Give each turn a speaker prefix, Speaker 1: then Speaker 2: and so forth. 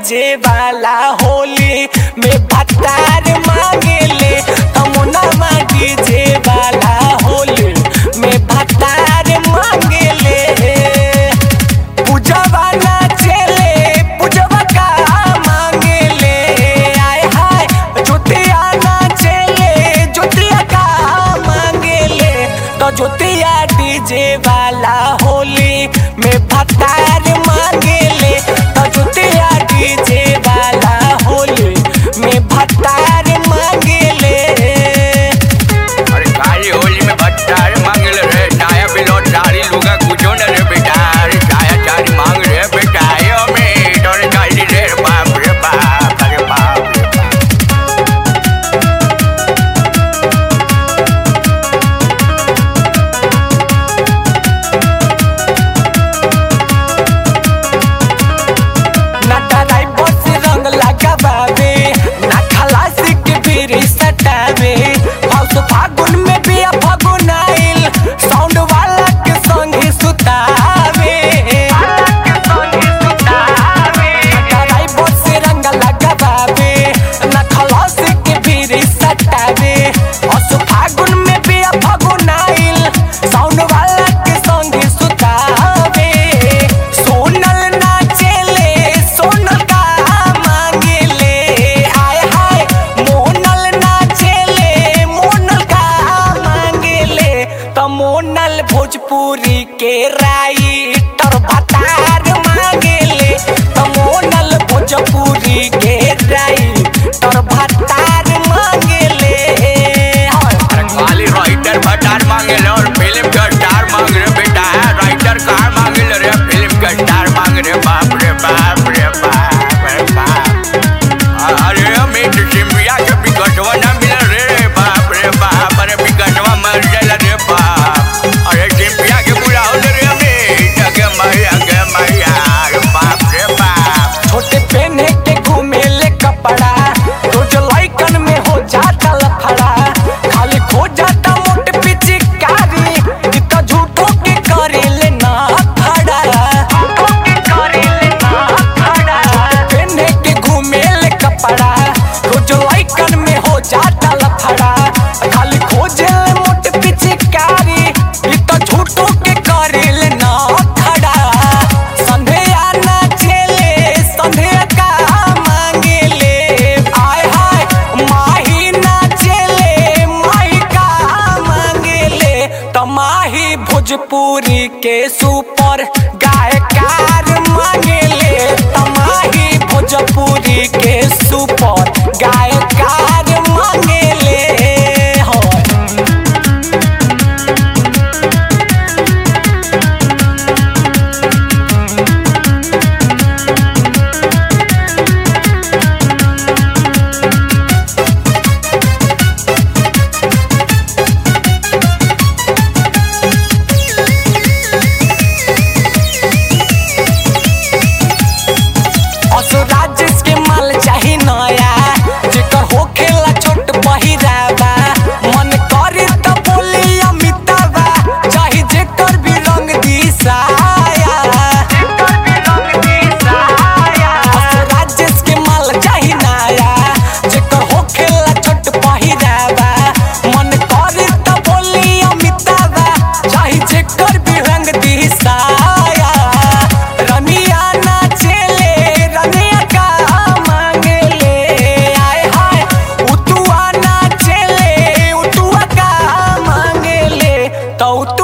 Speaker 1: DJ वाला होली में भतार मांगेले तमुना डीजे वाला होली में भतार मांगेले पूजवा नाचेले पूजवा का मांगेले आय हाय ज्योतिया नाचेले ज्योतिया का मांगेले तो ज्योतिया डीजे वाला होली में भतार मांगेले तो ज्योतिया डीजे वाला होली में भतार मांगेले
Speaker 2: अरे काली होली में भट्टार मांगल रे नया बिलो चारी लुगा कुछो न रे बेटा अरे छाया चारी मांग रे बेटा यो में तोरे काली रे बाप रे बाप अरे बाप रे बाप
Speaker 1: ना डराई बस रंग लगावे ना खलासी के बीरी सटावे हाउस फागुन में भी फागुन आइल साउंड वाला के संग ही सुतावे ना डराई बस रंग लगावे ना खलासी के बीरी सटावे हाउस फागुन में भी फागुन आइल साउंड वाला के संग ही सुतावे सोनल नाचेले सोनल का मांगेले आय हाय मोनल नाचेले मोनल का मांगेले त मोनल भोजपुरी के राइटर भतार मांगेले त मोनल भोजपुरी के राइटर भतार मांगेले
Speaker 2: अरे काली राइटर भट्टार मांगल और फिल्म का स्टार मांग रे बेटा राइटर कार मांगल रे फिल्म का स्टार मांग रे बाप रे बाप रे बाप रे बाप अरे अमित सिंधिया के बिकटवा ना मिल रे बाप रे बाप अरे बिकटवा मर गया रे बाप अरे सिंधिया के बुलाओ रे अमित अगे मैया अगे मैया अरे बाप रे बाप
Speaker 1: छोटे पहने के घूमेले कपड़ा रोज लइकन में हो जाता लफड़ा खाली खो जाता मोट पिचकारी इ त झूठो के करेले ना खड़ा पहने के घूमेले कपड़ा रोज लइकन में हो जाता लफड़ा खाली खोजेले मोट पिचकारी इ त झूठो के करेले ना खड़ा संध्या नाचेले संध्या का मांगेले आय हाय माही नाचेले माही का मांगेले तमाही भोजपुरी के सुपर गायकार मांगेले तमाही भोजपुरी के सुपर गायकार मांगेले होय असुराज के माल चाही नया जेकर होखेला छोट पहिरावा मन करे त बोली अमिताबा चाही जेकर भी रंग दिसाया असुराज के माल चाही नया जेकर होखेला छोट पहिरावा मन करे त बोली अमिताबा चाही जेकर भी रंग दिसाया रनिया नाचेले रनिया का मांगेले आय हाय उतुआ नाचेले उतुआ का मांगेले तो